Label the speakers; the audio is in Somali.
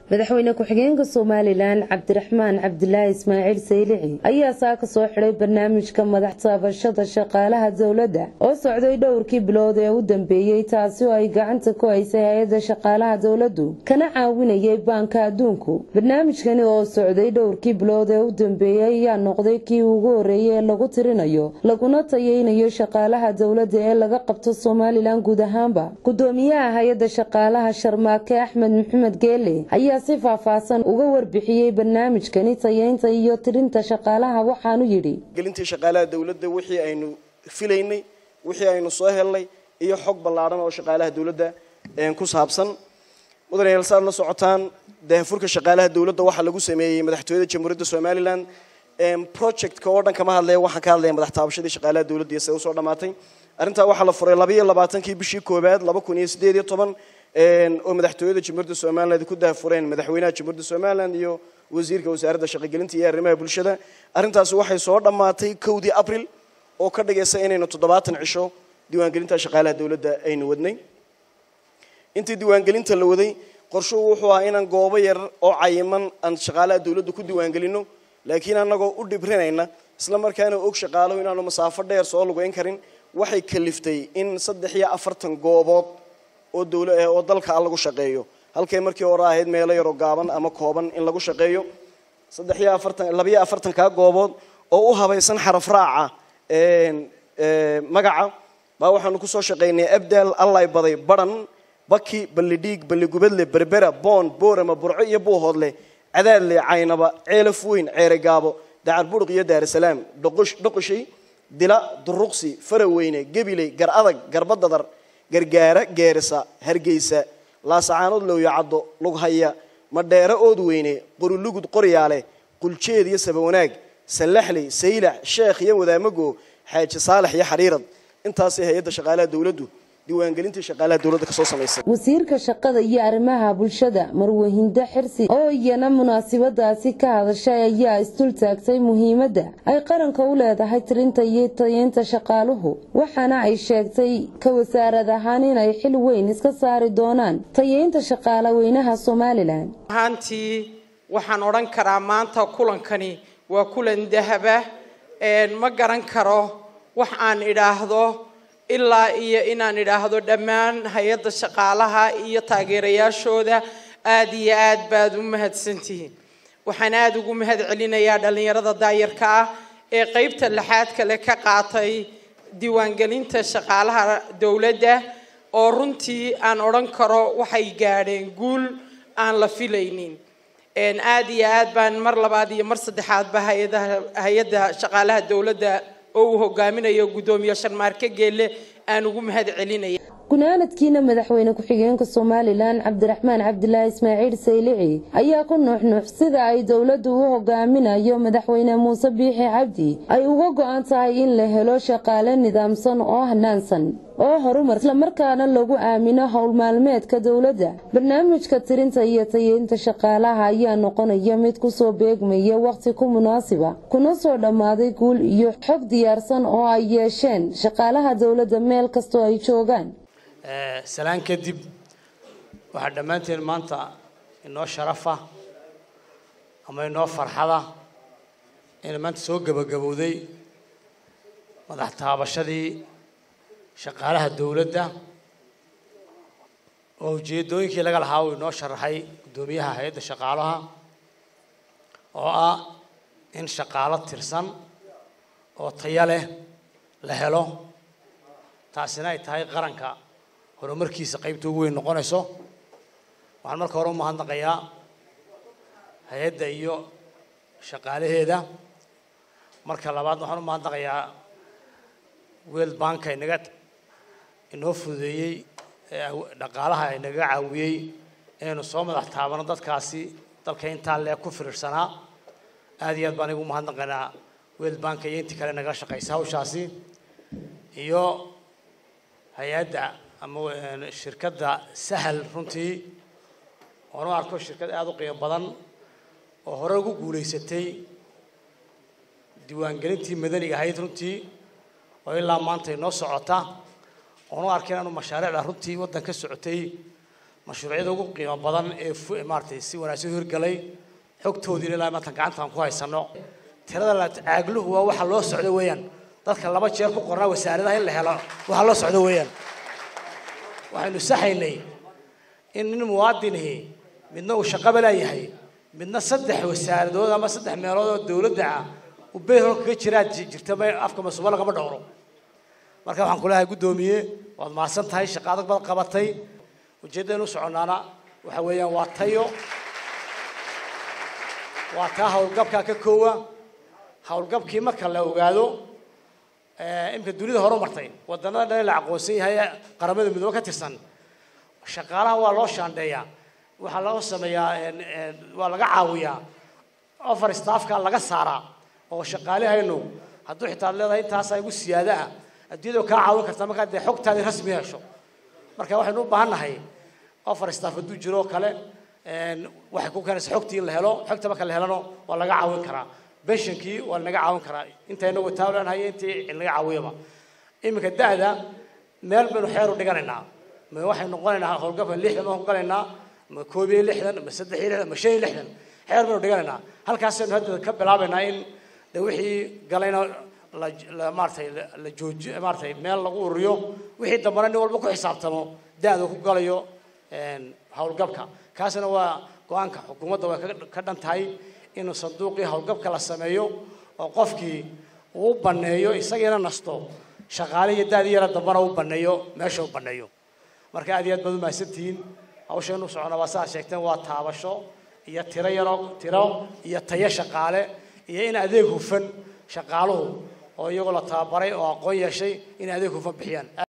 Speaker 1: madaxweyne ku-xigeenka somalilan cabdiraxmaan cabdilaahi ismaaciil saylici ayaa saa ka soo xidhay barnaamijka madax taabashada shaqaalaha dowladda oo socday dhowrkii bilood ee u dambeeyey taasi oo ay gacanta ku haysay hay-adda shaqaalaha dowladdu kana caawinayay baanka adduunku barnaamijkani oo socday dhowrkii bilood ee u dambeeyey ayaa noqday kii ugu horreeyay ee lagu tirinayo laguna tayeynayo shaqaalaha dowladda ee laga qabto somalilan guud ahaanba gudoomiyaha hay-adda shaqaalaha sharmaake axmed maxamed geele ayaa si faahfaahsan uga warbixiyey barnaamijkani tayeynta iyo tirinta shaqaalaha waxaanu yidhi
Speaker 2: gelintii shaqaalaha dowladda wixii aynu filaynay wixii aynu soo helnay iyo xog ballaadhan oo shaqaalaha dowladda ku saabsan mudanayaal saad la socotaan daahfurka shaqaalaha dowladda waxaa lagu sameeyey madaxtooyada jamhuuriyadda somalilan projectka oo dhan kama hadlaya waxaan ka hadlaya madax taabashadii shaqaalaha dowladda iyo sida usoo dhammaatay arrintaa waxaa la furay labaiyo labaatankii bishii koowaad laba kun iyo sideed iyo toban oo madaxtooyada jamhuuriyadda somaliland ku daahfureen madaxweynaha jamhuuriyadda somaliland iyo wasiirka wasaaradda shaqogelinta iyo arrimaha bulshada arrintaasi waxay soo dhammaatay kowdii abril oo ka dhigaysa inaynu toddobaatan cisho diiwaangelinta shaqaalaha dowladda aynu wadnay intii diiwaangelinta la waday qorshuhu wuxuu ahaa inaan goobo yar oo cayiman aan shaqaalaha dowladda ku diiwaangelino laakiin annagoo u dhibrinayna isla markaana og shaqaalahu inaanu masaafo dheer soo lugeyn karin waxay kaliftay in saddex iyo afartan goobood oo dowla oo dalka lagu shaqeeyo halkay markii hore ahayd meelo yaroo gaaban ama kooban in lagu shaqeeyo saddex iyo afartan labiyo afartankaa goobood oo u habaysan xaraf raaca magaca baa waxaanu kusoo shaqaynay abdaal allay baday baran baki ballidhiig balligubadle berbera boon boorama burco iyo buuhoodle cadaadle caynaba ceelaf weyn ceere gaabo dacar buruq iyo daarasalaam dhoqoshay dila duruqsi faraweyne gebiley gar adag garbadadar gargaara geerisa hargeysa laasacaanood lowyo caddo lughaya madheero ood weyne qorulugud qoryaale quljeed iyo sabawanaag sallaxley saylac sheekh iyo wadaamago xaaji saalax iyo xariirad intaasay hay-adda shaqaalaha dowladdu diiwaangelintii shaqaalaha dowladda kasoo samaysay
Speaker 1: wasiirka shaqada iyo arrimaha bulshada marwahindo xirsi oo iyana munaasabadaasi ka hadashay ayaa isdul taagtay muhiimadda ay qaranka u leedahay tirinta iyo tayeynta shaqaaluhu waxaana ay sheegtay ka wasaarad ahaan inay xil weyn iska saari doonaan tayeynta shaqaala weynaha somalilan
Speaker 3: ahaantii waxaan odhan karaa maanta kulankani waa kulan dahaba ma garan karo wax aan idhaahdo ilaa iyo inaan idhaahdo dhammaan hay-adda shaqaalaha iyo taageerayaashooda aada iyo aad baad u mahadsantihiin waxaan aada ugu mahad celinayaa dhallinyarada daayarka ah ee qeybta lixaad kale ka qaatay diiwaangelinta shaqaalaha dowladda oo runtii aan odhan karo waxay gaadheen guul aan la filaynin aada iyo aad baan mar labaad iyo mar saddexaadba hay-adaha hay-adda shaqaalaha dowladda oo uu hogaaminayo guddoomiye sharmaarke geelle aan ugu mahad celinaya
Speaker 1: gunaanadkiina madaxweyne ku-xigeenka somalilan cabdiraxmaan cabdilaahi ismaaciil saylici ayaa ku nuuxnuux sida ay dowladdu u hogaaminayo madaxweyne muuse biixi cabdi ay uga go-an tahay in la helo shaqaale nidaamsan oo hanaansan oo horumar islamarkaana lagu aamino howl maalmeedka dowladda barnaamijka tirinta iyo tayeynta shaqaalaha ayaa noqonaya mid kusoo beegmaya wakhti ku munaasiba kuna soo dhammaaday guul iyo xog diyaarsan oo ay yeesheen shaqaalaha dowladda meel kastoo ay joogaan
Speaker 4: salaan kadib waxaa dhammaanteen maanta inoo sharafa ama inoo farxada inay maanta soo gebagabowday madax taabashadii shaqaalaha dowladda oo ujeedooyinkii laga lahaa uu inoo sharaxay guddoomiyaha hay-adda shaqaalaha oo ah in shaqaalo tirsan oo taya leh la helo taasina ay tahay qaranka horumarkiisa qaybta ugu weyn noqonayso waxaan marka hore u mahadnaqayaa hay-adda iyo shaqaalaheeda marka labaad waxaan u mahadnaqayaa world banka inaga inoo fududeeyey dhaqaalaha inaga caawiyey inaynu soo madax taabano dadkaasi dalka intaa lee ku firirsanaa aada iyo aad baan igu mahadnaqaynaa world banka iyo intii kale nagala shaqaysa hawshaasi iyo hay-adda ama shirkadda sahal runtii oonu arko shirkad aada u qiimo badan oo hore ugu guulaysatay diiwaangelintii madaniga ahayd runtii oo ilaa maanta inoo socota oonu arkay inaanu mashaariicda runtii waddan ka socotay mashruucyada ugu qiimo badan ee maaratay si wanaagsan u hirgalay xogtoodiina ilaa maanta gacantaan ku haysano tirada la caagluhu waa waxa loo socdo weeyaan dadka laba jeer ku qornaa wasaaradaha in la helo waxa loo socdo weeyaan waxaynu saxaynay in nin muwaadinihi midna uu shaqaba leeyahay midna saddex wasaaradood ama saddex meelood oo dowladda ah uu beerhol kaga jiraa jirta ma afka masuuba lagama dhowro marka waxaan ku leeyahay guddoomiye waad mahadsan tahay shaqa adag baad qabatay ujeeddaynu u soconnaana waxa weeyaan waa tayo waa taa howlgabkaa ka koowa howlgabkii marka la ogaado imika dunida hore martay wadannada dhan la aqoonsan yahay ee qaramada midoobe ka tirsan shaqaalaha waa loo shaandheeyaa waxaa loo sameeyaa waa laga caawiyaa offer staffka laga saaraa oo shaqaalihaynu hadduu xitaa leedahay intaasaa igu siyaada ah adduunyada kaa caawin karta markaa dee xogtaadii rasmi hesho marka waxaynu u baahan nahay offer staff hadduu jiro oo kale waxay ku keenaysa xogtii in la helo xogta marka la helano waa laga caawin karaa benshankii waa lanaga caawin karaa inta inagu taalan hayo intii laga caawiyaba iminka da-da meel baynu xeer u dhiganaynaa ma waxay noqonaynaa howlgabka lixdan baan ku galaynaa ma koob iyo lixdan ma saddex iyo lixdan ma shan iyo lixdan xeer baynu dhiganaynaa halkaasaynu hadda ka bilaabaynaa in de wixii galayna la la maaratay la jooji maaratay meel lagu ururiyo wixii dambana nin walba ku xisaabtamo da-da ku galayo howlgabka kaasina waa go-aanka xukuumadda way ka dhan tahay inuu sanduuqii howlgabka la sameeyo oo qofkii uu baneeyo isagiina nasto shaqaale iyo daadii yara dambana u baneeyo meesha u baneeyo marka aad iyo aad baad umahadsantihiin hawshaynu socona waa saa sheegteen waa taabasho iyo tiro yaro tiro iyo tayo shaqaale iyo in adeeg hufan shaqaaluhu oo iyagoo la tababaray oo aqoon yeeshay in adeeg hufan bixiyaan